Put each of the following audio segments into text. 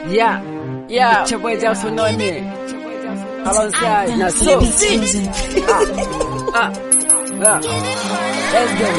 Yeah, yeah. It's your boy Jam Sonone. Alongside na so. Ah, ah, let's go.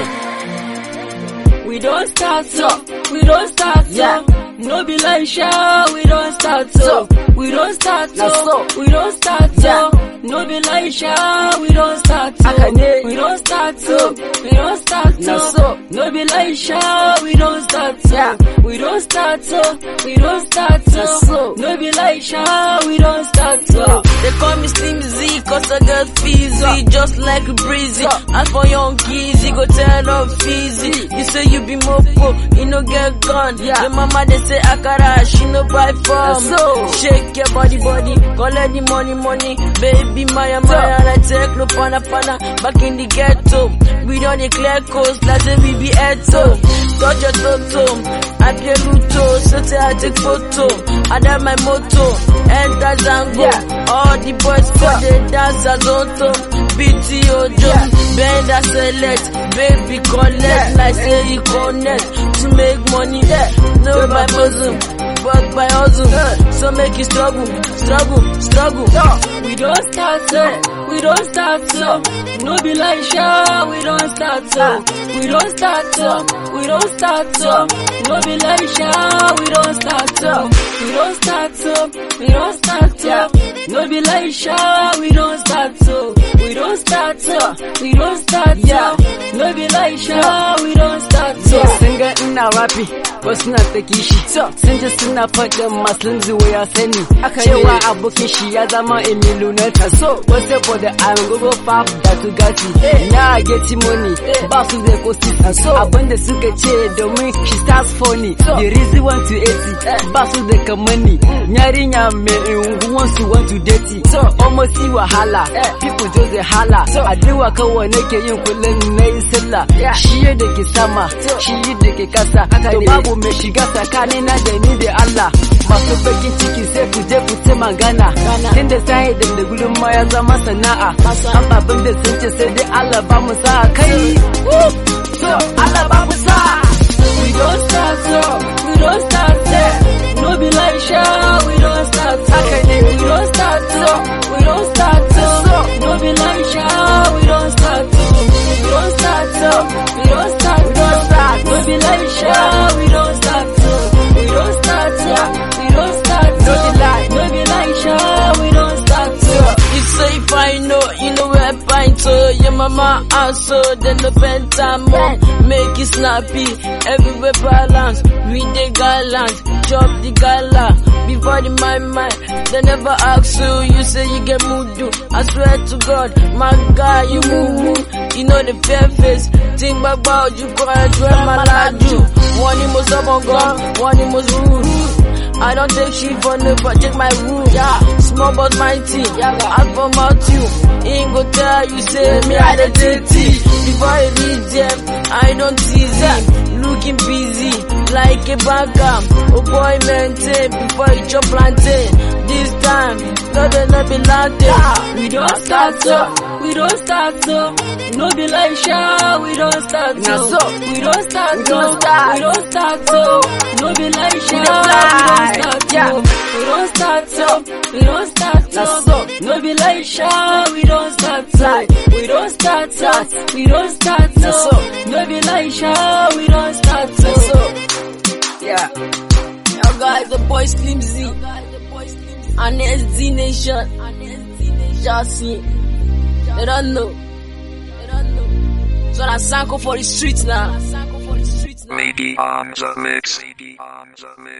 We don't start so, we don't start so. Yeah. No be like show, we don't start so. We don't start Na so, so. we don't start Yeah. so. No be like show, we don't start so. Haka ne. We don't start so, we don't start Na so. so. No be like show, we don't start so. Yeah. We don't start so, we don't start Na so. so. No be like show, we don't start so. They call me Slim Z cause I get fizzy Just like breezy As for young kids, you go tell up fizzy You say you be mopo, you no get gun Yeah. The mama they say akara, she no buy from so. Shake your body body, collect the money money Baby Maya Maya, I take no pana pana Back in the ghetto, we don't declare coast Like say we be eto Touch your toto, I play luto So say I take photo, I have my motto Enter Zango, Yeah. all the boys for the dance as auto BT Ojo, bend and select Baby collect, Yeah. like say you connect To make money, no by bosom But by hustle, so make you struggle, struggle, struggle We don't start so, we don't start so. No be like show, we don't start so. We don't start so, we don't start so. No be like show, we don't start so. We don't start so, we don't start so. No be like show, we don't start so. We don't start so, we don't start so. No be like show, we don't start so. So sun ga ina rapi wasu na ta kishi sun ji suna faɗin masu zuwa ya sani cewa abokin shi ya zama emilu na taso wasu for the I'm go pap da su gasi na get money ba su da kosi abinda suka ce domin she starts funny the reason want to 80 ba su da kamani yarinya mai unguwan su want to date almost see wahala people just dey hala addu'a kawai nake yin kullum na yi sallah shi da ke sama shi da ke kasa to babu mai shiga tsakani na da ni da Allah masu bakin ciki sai ku je ku ce magana tunda sai da da gudun ma ya zama sana'a ababin da sun ce sai dai Allah ba mu sa kai to Allah ba mu sa We don't start so, we don't start so. No be like show, we don't start so. We don't start so, we don't start so. No be like show, we don't start so. We don't start so, we don't start so. No be like show, we don't start so. We don't start so, we don't start so. No be like show, we don't start so. You say if I know, you know where pint so Your mama also, then the pentamo Make it snappy, everywhere balance We the gallant, chop the gala Before the my mind, they never ask you You say you get mudu, I swear to God My guy, you move, move You know the fair face Think about you, go and do my laju One him was up on gun, one him was rude I don't take shit for no, but check my room. Yeah, small but mighty. Yeah, ask for mouth you. Ain't go tell you say me I the dirty. Before I reach them, I don't tease him. Looking busy like a banker. Oh boy, maintain before you chop plantain. This time, God will not be lantern. We don't start so, we don't start so. No be like show, we don't start Na so. so. We don't start We so, don't start. we don't start so. No be like show, we don't fly. start Yeah. so. We don't start so, we don't start Na so. so. No be like show, we don't start so. We don't start so, we don't start Na so. so. No be like show, we don't start so. yeah Yo guys, the boy Slim Z. And SD Nation. Just see. They don't know. They don't know. So that's Sanko for the streets now. Lady on the mix. Lady on the mix.